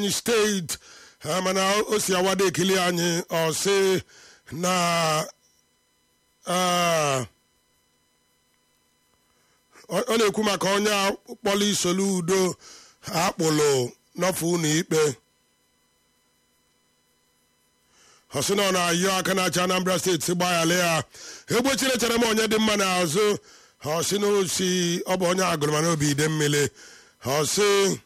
anyị steeti eh, mana o si awada ekili anyị ọ sị na ah, ọ ọ na-ekwu maka onye a kpọrọ isolu udo akpụlụ n'ọfụ ụlọ ikpe ọ sị na ọ na-ayọ aka na-achị anambra steeti si gbaghara ya egbochiri chere m onye dị mma n'azụ ọ sị na osi ọ bụ onye agụrụ mana obi ide mmiri ọ sị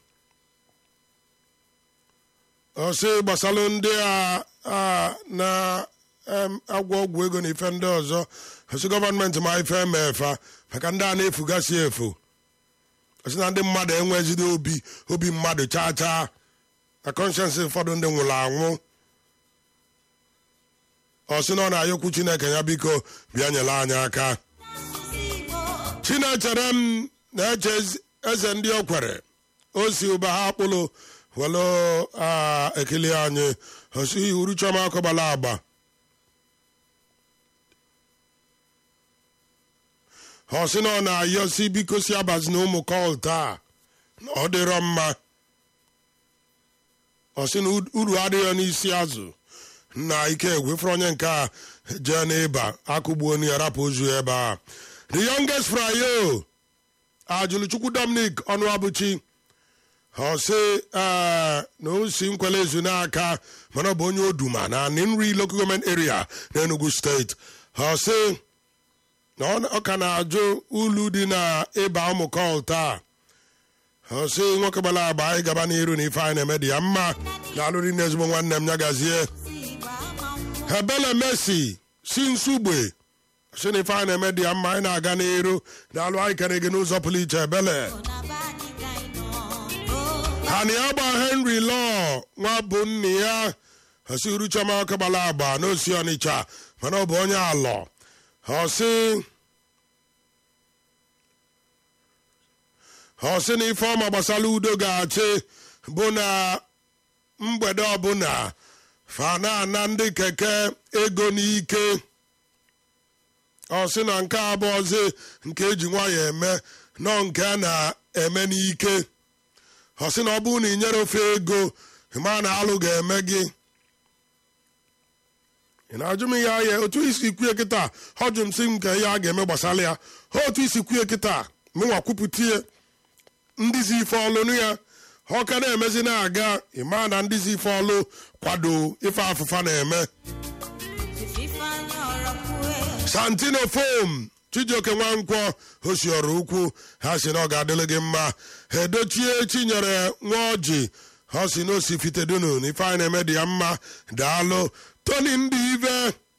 ọ sị gbasalụ ndị a a na-agwọ ọgwụ ego na ife ndị ọzọ ọ sị gọọmenti ma ife eme efa maka ndị a na-efugasị efu ọ sị na ndị mmadụ enwezide obi obi mmadụ chaa chaa na kọnshensị ụfọdụ ndị nwụrụ anwụ ọ sị na ọ na-ayọkwu chineke ya biko bịa nyere anyị aka chinechere m na-eche ez- eze ndị o kwere o si ụba ha akpụlụ welu a ekele anyị osi uru chọma akọbala agba ọ sị na ọ na-ayọ si biko si abazi na ụmụ kọl taa na ọ dịrọ mma ọ sị na uru adịghị n'isi azụ na ike egwefere onye nke a jee n'ịba akụgbuo na ya rapụ ozu ebe a the youngest frayo ajụlụchukwu dominic ọnụabụchi ọ sị ee na o si nkwele ezu n'aka mana ọ bụ onye oduma na nri local government area na enugu steeti ọ sị na ọ- ọ ka na-ajụ ulu dị na ịba ụmụ kọl taa ọ sị nwoke gbara agba anyị gaba n'iru na ife anyị na-eme dị ya mma na alụrị na ezigbo nwanne m ya gazie ebele mesi si nsugbe si na ife anyị na-eme dị ya mma anyị na-aga n'iru na alụ anyị kere gị n'ụzọ pụrụ iche ebele hani agba henry law nwa bụ nne ya osi uruchoma ọkagbala agba n'osi ọnịcha mana ọ bụ onye alọ ọsị ọsị na ife ọma gbasara udo ga-achị bụ na mgbede ọbụla fana ndị keke ego n'ike ọsị na nke abụọzi nke eji nwayọ eme nọ nke a na-eme n'ike ọ sị na ọ bụrụ na ị nyere ofe ego ma na alụ ga-eme gị ị na-ajụ m ihe ahịa otu isi kwue kịta ọ jụ m sị m ka ihe a ga-eme gbasara ya ha otu isi kwue kịta mụnwa kwupụtie ndịzi ife ọlụ ya ọ ka na-emezi na-aga ịma na ndịzi ife ọlụ kwado ife afụfa na-eme santino fom chijioke nwankwọ osiọrụ ukwu ha si na ọ ga-adịrị gị mma ha edochie chinyere nwa ọjị ha si na osi fitedunu na ife anyị na-eme dị ya mma daalụ toni ndị ive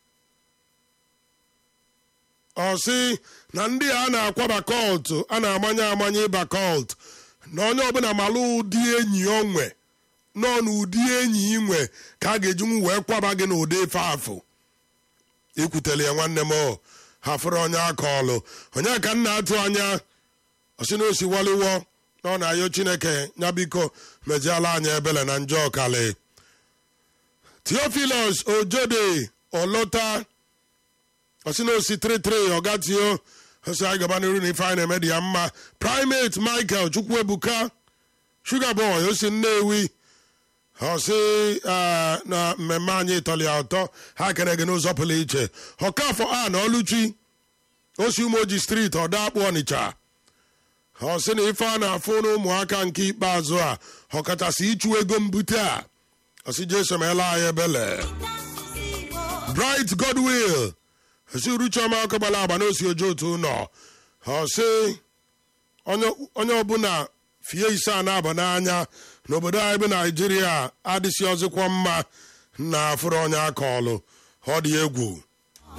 ọ sị na ndị a na-akwaba kọlt a na-amanye amanye ịba kọlt na onye ọbụla malụ ụdị enyi o nwe nọ n'ụdị enyi ị nwe ka a ga-ejinwu wee kwaba gị n'ụdị ife afụ ikwutele ya nwanne m o ha fụrụ onye aka ọlụ onye ka m na-atụ anya osi na osi waliwo na ọ na-ayọ chineke ya biko mejiala anyị ebele na njọ ọkali theophilus ojode olota osi na osi 33 ọgatio osi anyị gaba n'iru na ife anyị na-eme dị ya mma primate michael chukwuebuka sugar boy osi nnewi ọ sị eh, na mmemme anyị tọrọ ya ụtọ ha kere gị n'ụzọ pụrụ iche ọkafọ a na ọlụchi osi umoji steeti ọdakpụ ọnịcha ọ sị na ife a na-afụ n'ụmụaka nke ikpeazụ a ọkachasị ịchụ ego mbute a ọ sị jesu meela anyị ebele bright godwill osi uruchioma ọkọgbala agba n'osi oje otu ụlọ ọ sị onye onye ọbụla fie ise a na-aba n'anya n'obodo anyị bụ naijiria adịsị ọzịkwa mma na afụrụ onye aka ọlụ ọ dị egwu